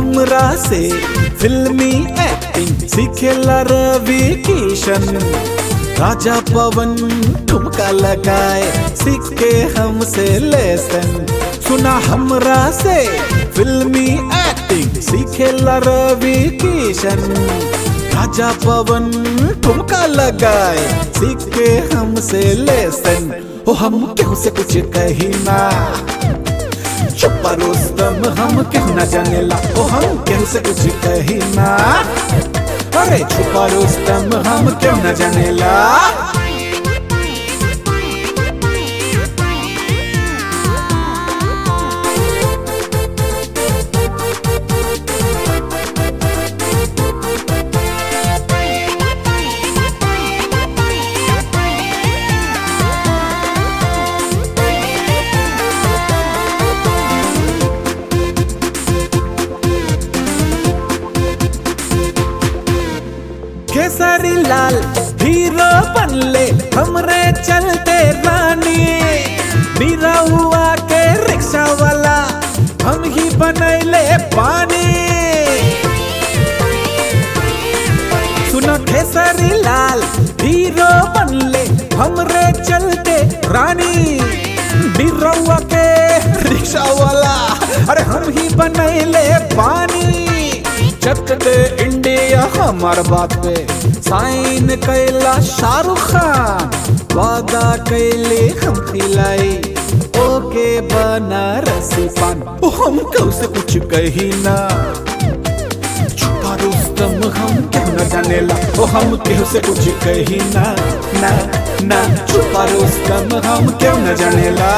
हमरा से फिल्मी एक्टिंग सीखेला रवि किशन राजा पवन ठुमका लगाए सीख के हमसे लेसन सुना हमरा से फिल्मी एक्टिंग सीखेला रवि किशन राजा पवन ठुमका लगाए सीख के हमसे लेसन ओ हम क्यों से कुछ कही ना चुप रुस्तम हम क्यों न जानेला ओ हम क्यों से कुछ कही ना अरे छुपा रुस्तम हम क्यों न जानेला केसरी लाल हीरो बनले हमरे चलते रानी बीरा हुआ के रिक्शा वाला हम ही बनैले पानी सुनो केसरी लाल हीरो बनले हमरे चलते रानी बीरौआ के रिक्शा वाला अरे हम ही बनैले पानी चक दे इंडिया हमार बात पे साइन कैला शाहरुख खान वादा कैले हम खिलाई ओके बनारसी पान ओ हम कल से कुछ कही ना छुपा रुस्तम हम क्यों न जानेला ओ हम क्यों से कुछ कही ना ना ना छुपा रुस्तम हम क्यों न जानेला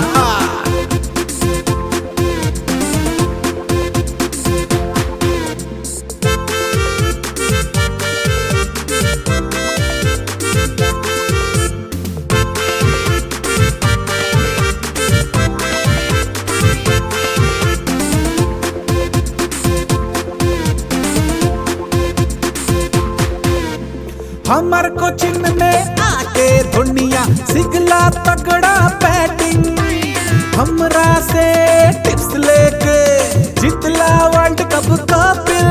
हमार कोचिंग में आके दुनिया सिगला तगड़ा बैटिंग हमरा से टिप्स लेके जितला वर्ल्ड कप कपिल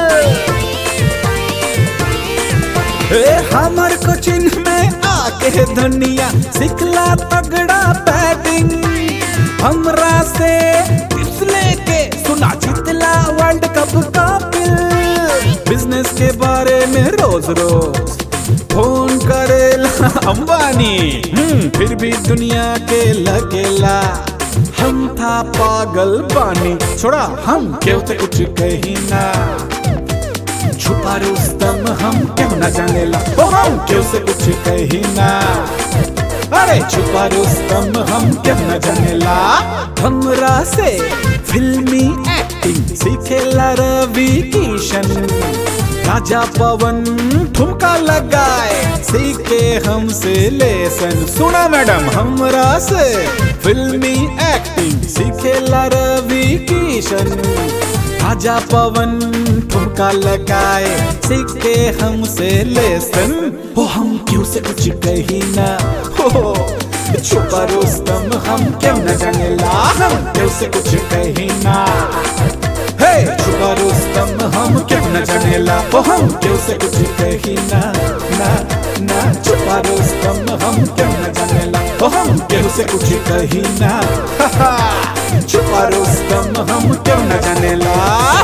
ए हमार कोचिंग में आके दुनिया सिखला तगड़ा बैटिंग हमरा से टिप्स लेके सुना जितला वर्ल्ड कप कपिल बिजनेस के बारे में रोज रोज फोन करेला अंबानी हम्म, फिर भी दुनिया के लगेला हम था पागल बानी छोड़ा हम क्यों थे कुछ कही ना छुपा रुस्तम हम क्यों न जानेला ओ हम क्यों से कुछ कही ना अरे छुपा रुस्तम हम क्यों न जानेला हमरा से फिल्मी एक्टिंग सीखेला रवि किशन राजा पवन ठुमका लगाए सीखे हमसे लेसन सुना मैडम हमरा से फिल्मी एक्टिंग सीखेला रवि किशन राजा पवन ठुमका लगाए सीखे हमसे लेसन ओ हम क्यों से कुछ कही ना हो छुपा रुस्तम हम क्यों न जानेला हम क्यों से कुछ कही ना हे छुपा रुस्तम हम क्यों न जानेला ओ हम क्यों से कुछ कही ना ना ना छुपा रुस्तम हम क्यों न जानेला ओ हम क्यों से कुछ कही ना छुपा रुस्तम हम क्यों न जानेला